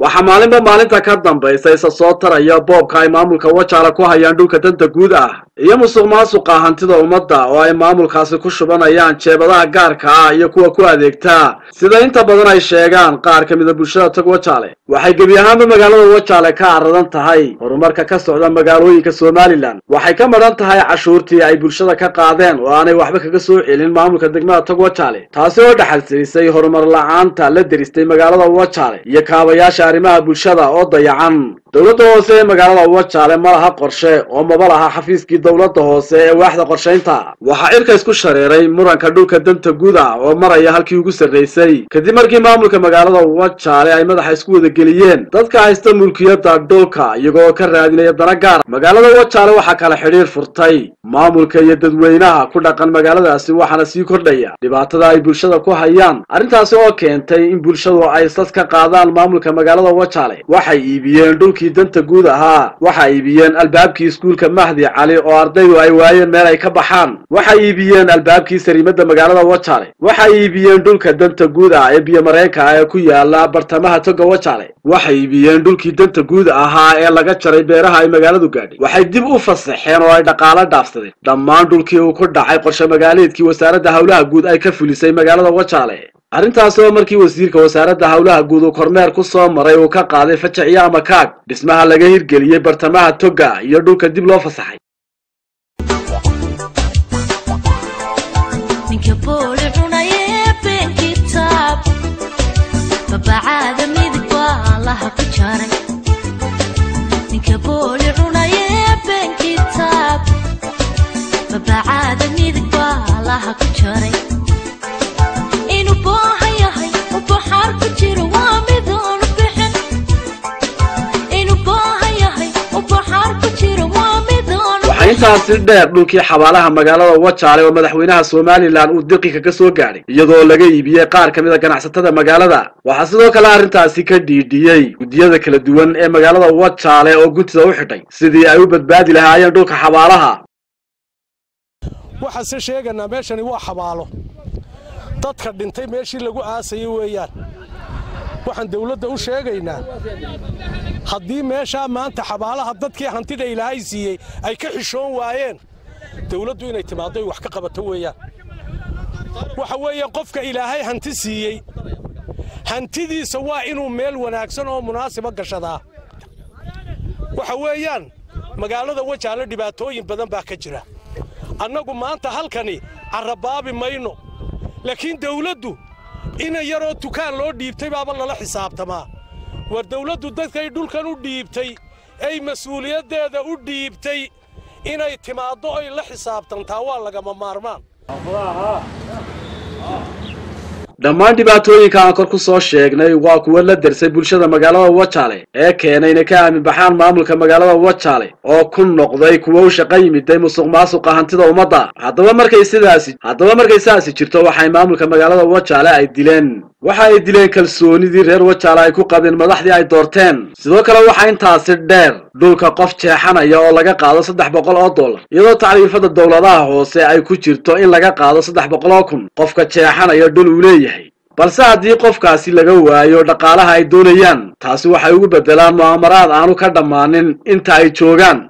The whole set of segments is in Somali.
waxaa maalinba maalinta ka dambaysa isa soo taraya boobka ay maamulka wajaale ku hayaan dhulka danta guud ah iyo musuq maasuqa hantida ummadda oo ay maamulkaasi ku shubanayaan jeebadaha gaarka ah iyo kuwa ku adeegta sida inta badan ay sheegaan qaar ka mida bulshada tog wajaale waxay gebi ahaanba magaalada wajaale ka caradan tahay horumarka ka socda magaalooyinka somalilan waxay ka madhan tahay cashuurtii ay bulshada ka qaadeen oo aanay waxba kaga soo celin maamulka degmada tog wajaale taasi oo dhaxalsiisay horumar la-aanta la deristay magaalada wajaale iyo kaabayaasha arrimaha bulshada oo dayacan dowladda hoose ee magaalada wajaale ma laha qorshe oo maba laha xafiiskii dowladda hoose ee waaxda qorshaynta waxaa cirka isku shareeray muranka dhulka danta guud ah oo maraya halkii ugu sarraysay kadib markii maamulka magaalada wajaale ay madaxa isku wadageliyeen dadka haysta mulkiyadda dhulka iyagoo ka raadinaya dana gaar magaalada wajaale waxaa kala xidhiir furtay maamulka iyo dadweynaha ku dhaqan magaaladaasi waxaana sii kordhaya dhibaatada ay bulshada ku hayaan arrintaasi oo keentay in bulshadu ay sas ka qaadaan maamulka magaalada wajaale waxay iibiyeen dhulkii danta guud ahaa waxay iibiyeen albaabkii iskuulka mahdi cali oo ardaydu ay waayeen meel ay ka baxaan waxay iibiyeen albaabkii sariimada magaalada wajaale waxay iibiyeen dhulka danta guud ah ee biyomareenka ah ee ku yaala bartamaha toga wajaale waxay iibiyeen dhulkii danta guud ahaa ee laga jaray beeraha ay magaaladu gaadhay waxay dib u fasaxeen oo ay dhaqaalo dhaafsadeen dhammaan dhulkii uu ku dhacay qorshe magaaleedkii wasaaradda howlaha guud ay ka fulisay magaalada wajaale arrintaasi oo markii wasiirka wasaaradda howlaha guud uu kormeer ku soo maray uu ka qaaday fajaciyo ama kaag dhismaha laga hirgeliyey bartamaha toga iyo dhulka dib loo fasaxay waxaa intaasi dheer dhulkii xabaalaha magaalada wajaale oo madaxweynaha somalilan uu diqi kaga soo gaadhay iyadoo laga iibiyey qaar ka mid a ganacsatada magaalada waxaa sidoo kale arrintaasi ka dhiidhiyey guddiyada kala duwan ee magaalada wajaale oo guntida u xidhay sidii ay u badbaadi lahaayeen dhulka xabaalaha waxaan se sheeganaa meeshani waa xabaalo dadka dhintay meeshii lagu aasayay weeyaan waxaan dawladda u sheegaynaa haddii meeshaa maanta xabaalaha dadkii hantida ilaahay siiyey ay ka xishoon waayeen dawladdu inay timaaddo wax ka qabato weeyaan waxa weeye qofka ilaahay hanti siiyey hantidiisa waa inuu meel wanaagsan oo munaasiba gashadaa waxa weeyaan magaalada wajaale dhibaatooyin badan baa ka jira annagu maanta halkani carrabaabi mayno laakiin dawladdu ina yaroo tukaan loo dhiibtay baaba lala xisaabtamaa war dawladdu dadkay dhulkan u dhiibtay ay mas-uuliyaddeeda u dhiibtay inay timaaddo ay la xisaabtantaa waa lagama maarmaan dhammaan dhibaatooyinka aan kor ku soo sheegnay waa kuwo la dersay bulshada magaalada wajaale ee keenay inay ka aamin baxaan maamulka magaalada wajaale oo ku noqday kuwo u shaqa yimiday musuq maasuqa hantida ummadda haddaba markay sidaasi haddaba markay sidaasi jirto waxay maamulka magaalada wajaale ay dileen waxa ay dileen kalsoonidii reer wajaale ay ku qabeen madaxdii ay doorteen sidoo kale waxaa intaasi dheer dhulka qof jeexanaya oo laga qaado saddex boqol oo dollar iyadoo tacriifada dowladaha hoose ay ku jirto in laga qaado saddex boqol oo kun qofka jeexanaya dhul uu leeyahay balse haddii qofkaasi laga waayo dhaqaalaha ay doonayaan taasi waxay ugu beddelaan mu'amaraad aanu ka dhammaanin inta ay joogaan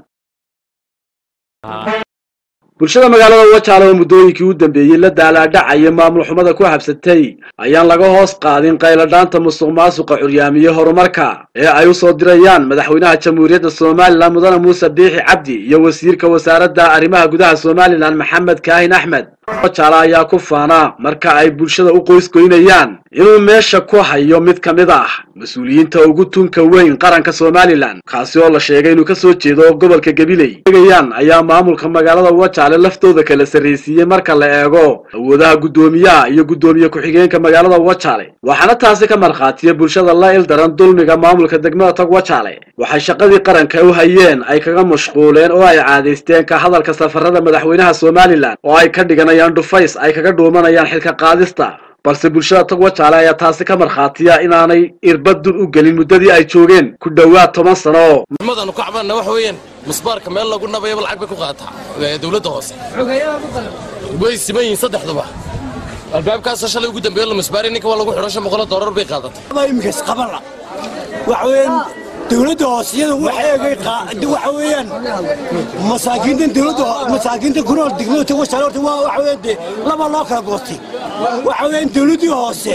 bulshada magaalada wajaale oo muddooyinkii u dambeeyey la daalaadhacaya maamul xumada ku habsatay ayaan laga hoos qaadin qayladhaanta musuq maasuqa curyaamiye horumarka ee ay u soo dirayaan madaxweynaha jamhuuriyadda somalilan mudane muuse biixi cabdi iyo wasiirka wasaaradda arrimaha gudaha somalilan maxamed kaahin axmed wajaale ayaa ku faana marka ay bulshada u qoysgoynayaan inuu meesha ku hayo mid ka mid ah mas-uuliyiinta ugu tunka weyn qaranka somalilan kaasi oo la sheegay inuu ka soo jeedo gobolka gabiley eegayaan ayaa maamulka magaalada wajaale laftooda kala sarraysiiyey marka la eego awoodaha guddoomiyaha iyo guddoomiye ku-xigeenka magaalada wajaale waxaana taasi ka markhaatiya bulshada la ildaran dulmiga maamulka degmada tog wajaale waxay shaqadii qaranka u hayeen ay kaga mashquuleen oo ay caadaysteen ka hadalka safarada madaxweynaha somalilan oo ay ka dhiganayaan dhufays ay kaga dhuumanayaan xilka qaadista balse bulshada tog wajaale ayaa taasi ka markhaatiya inaanay irbad dun u gelin muddadii ay joogeen ku dhowaad toban sano madaanu ku cabanna waxa weeyaan musbaarka meel lagu nabayaba lacag bay ku qaadataa dawladda hoose way siman yihiin saddexduba albaabkaasa shalay ugu dambeeyo la musbaari ninka waa lagu xidho shan boqol doolar bay qaadatay iminkaas qabana waxa weeyaan dowladda hoose iyada waxeegay waxa weeyaan masaakiinta dowladda masaakiinta ku nool degmada togwashaale horta waa waxa weeyaan dee laba loo kala goostay waxa weeyaan dowladdii hoose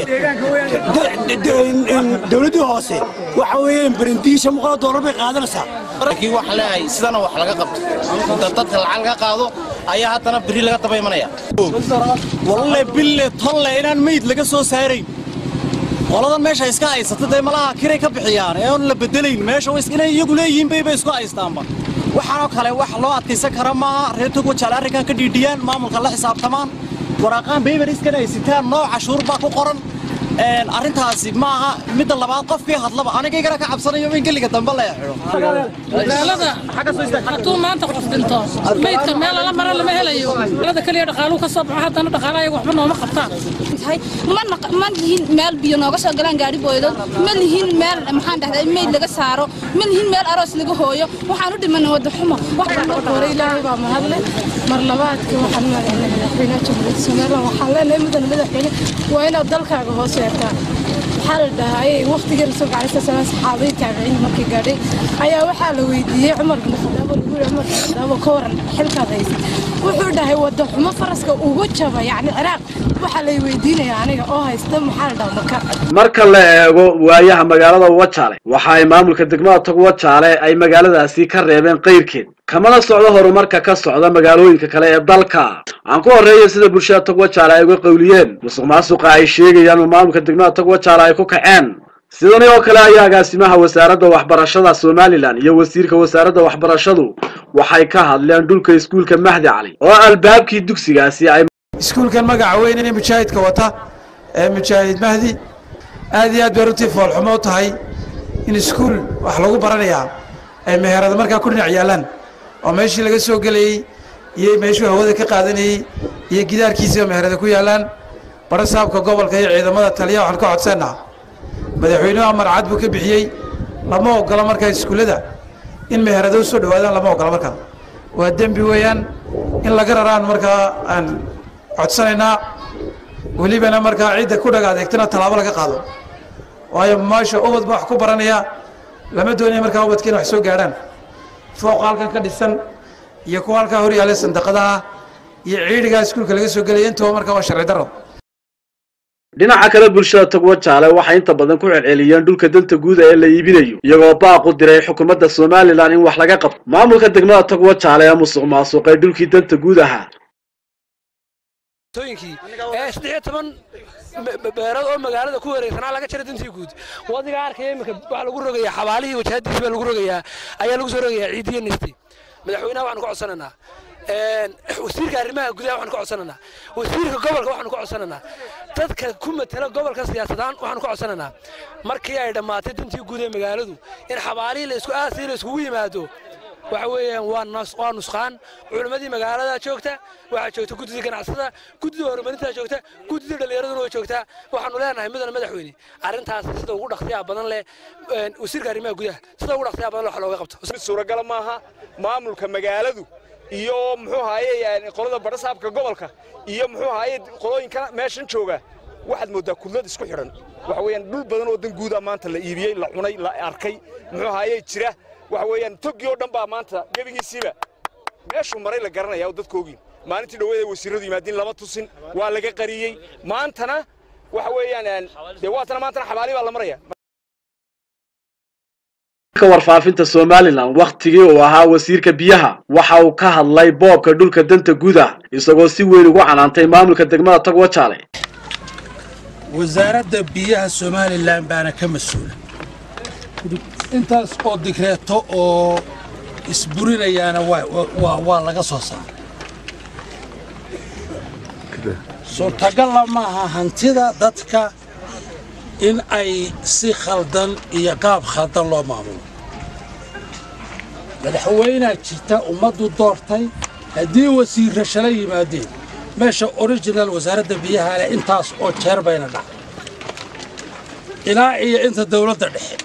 dowladdii hoose waxa weeyaan barandiisha muqala doolar bay qaadanaysaa laakiin waxaan leeyahay sidana wax laga qabto inta dadka lacag laga qaado ayaa haddana beri laga daba imanaya walle bille tolle inaan meyd laga soo saarayn qoladan meesha iska haysata dee malaha kiray ka bixiyaan ee oon la bedelayn meesha inay iyagu leeyihiin bayba isku haystaanba waxaanoo kale wax loo adkaysan kara maaha reer togwajaale arrinkan ka dhiidhiyaan maamulka la xisaabtamaan waraaqaan baybar iskan haysitaan nooc cashuur baa ku qoran arrintaasi maaha midda labaad qofkii hadlaba anigaygana ka cabsanayo in geliga dambe la magaalada hadduu maanta qof dhinto meydka meel lala mara lama helayo magaalada keliya dhaqaaluu ka soo baxo haddana dhaqaala ayaga waxba nooma qabtaan ma lihin meel biyo nooga soo galaan gaari booydood ma lihin meel maxaan dhahdaa meyd laga saaro ma lihin meel aroos laga hooyo waxaan u dhimanay wadda xumo hore ilaahay baa mahadle mar labaadkii waxaan madaxweyne madaxweynaha jamhuuriyadda somaliland waxaan leenahay mudan madaxweyne waa inaad dalkaaga hoos yeertaa waxaa la dhahaayey waqtigii rasuulka calai sala salaam saxaabadii taabiciin markii gaadhay ayaa waxaa la weydiiyey cumar bin khadaab oo lagu yidhi cumar bin khadaab oo ka waran xilkaad haysa wuxuu dhahay wadda xumo faraska ugu jaba yacni ciraaq waxaa lay weydiinaya aniga oo haysta maxaa la dhaha maka marka la eego waayaha magaalada wajaale waxa ay maamulka degmada tog wajaale ay magaaladaasi ka reebeen qayrkeed kamana socdo horumarka ka socda magaalooyinka kale ee dalka aan ku horreeya sida bulshada tog wajaale ay uga qawliyeen musuq maasuqa ay sheegayaan oo maamulka degmada tog wajaale ay ku kaceen sidani oo kale ayaa agaasimaha wasaaradda waxbarashada somalilan iyo wasiirka wasaaradda waxbarashadu waxay ka hadleen dhulka iskuulka mahdi cali oo albaabkii dugsigaasi ay iskuulkan magaca weyn inay mujaahidka wata ee mujaahid mahdi aad iyo aad bay runtii foolxumo u tahay in iskuul wax lagu baranayaa ay meherada markaa ku dhinac yaalaan oo meeshii laga soo gelayey iyo meeshuu hawada ka qaadanayey iyo gidaarkiisiiba meherada ku yaalaan bara saabka gobolka iyo ciidamada taliya waxaan ka codsanaa madaxweynuhu amar cad buu ka bixiyey lama ogola markaa iskuullada in meherado u soo dhowaadaan lama ogola markaa waa dembi weeyaan in laga raraan markaa aan codsanaynaa welibana markaa cidda ku dhaga adeegtana tallaabo laga qaado waayo maasha ubad baa wax ku baranaya lama doonaya markaa ubadka in wax soo gaadhaan fooqa halkan ka dhisan iyo kuwa halkaa hor yaalla sandaqadaha iyo ciidhigaa iskuulka laga soo gelaya intaba markaa waa sharci darro dhinaca kale bulshada togwa jaale waxay inta badan ku celceliyeen dhulka danta guuda ee la iibinayo iyagoo baaq u diray xukuumadda somalilan in wax laga qabto maamulka degmada togwa jaale ee musuq maasuqay dhulkii danta guud ahaa ee saddex iyo toban beerood oo magaalada ku wareegsanaa laga jaray dantii guud wadiga arkaya iminka waxaa lagu rogayaa xabaalihii wajahadiisi baa lagu rogayaa ayaa lagu soo rogayaa ciidiyo nisti madaxweynaha waxaanu ka codsanaynaa wasiirka arrimaha gudaha waxaanu ka codsanaynaa wasiirka gobolka waxaanu ka codsanaynaa dadka ku matala gobolka siyaasadaan waxaanu ka codsanaynaa markii ay dhammaatay dantii guud ee magaaladu in xabaalihii la isku aasay la iskugu yimaado waxa weeyaan waa waa nusqaan culimmadii magaalada joogta waxaa joogta guddida ganacsada guddida horumarinta joogta guddida dhallinyaraduna way joogtaa waxaanu leenahay midana madaxweyne arrintaas sida ugu dhaqsiyaha badan leh wasiirka arrimaha gudaha sida ugu dhaqsiyaha badan leh wax looga qabto mid suuragala maaha maamulka magaaladu iyo muxuu haaye qolada badhasaabka gobolka iyo muxuu haaye qolooyinka meeshan jooga waxaad mooddaa kudlad isku xidhan waxa weeyaan dhul badan oo dan guuda maanta la iibiyey la cunay la arkay muxuu haaye jira waxa weeyaan toggii oo dhan baa maanta gebigiisiiba meeshuu maray la garanaya oo dadkoogii maalintii dhoweeda wasiirradu yimaadiin lama tusin waa laga qariyey maantana waxa weeyaan dee waatana maantana xabaali baa la maraya ka warfaafinta somalilan wakhtigii uu ahaa wasiirka biyaha waxa uu ka hadlay boobka dhulka danta guud ah isagoo si weyn ugu canaantay maamulka degmada togwa jaale wasaaradda biyaha somalilan baana ka mas-uula intaas oo digreeto oo isburinayaana waa laga soo saaray suurtagalla maaha hantida dadka in ay si khaldan iyo qaab khaldan loo maamulo madaxweynaa jirta ummaddu doortay haddii wasiirra shala yimaadeen meesha orijinal wasaaradda biyaha leh intaas oo jeer bayna dhacay ilaa iyo inta dawladda dhexe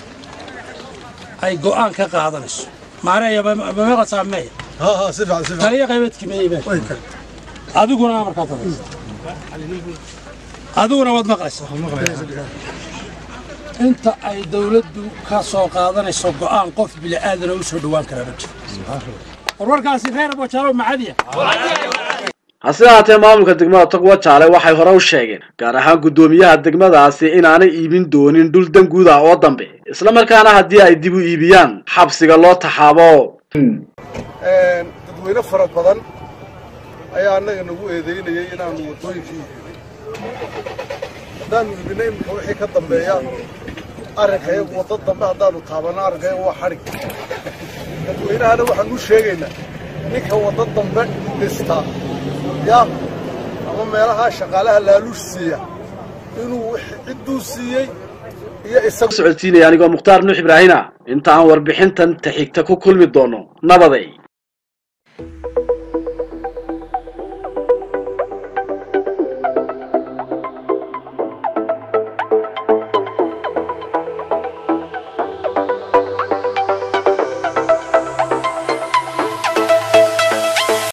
ay go'aan ka qaadanayso maareeya mamaqasaa meeya taliya qaybeedki meeya adiguna amarkaa tabaysa adiguna waad maqlaysaa inta ay dawladdu ka soo qaadanayso go'aan qof bili'aadana u soo dhowaan kara ma jiro warwarkaasi reer bojaalo macadiya hase ahaatee maamulka degmada togwa jaale waxay hore u sheegeen gaar ahaan guddoomiyaha degmadaasi inaanay iibin doonin dhul dan guud ah oo dambe islamarkaana haddii ay dib u iibiyaan xabsiga loo taxaabo dadweyne fara badan ayaa annaga nagu eedaynayay inaannu waddooyinkii haddaannu iibinna iminka wixii ka dambeeya arrinkayagu waddo dambe haddaannu taabanno arrinkayagu waa xadhig dadweynahana waxaan u sheegaynaa ninka waddo dambe dhistaa ya ama meelaha shaqaalaha laaluush siiya inuu cidduu siiyey iyo isagu socodsiinaya anigoo mukhtaar nuux ibraahina inta aan warbixintan ta xigta ku kulmi doono nabaday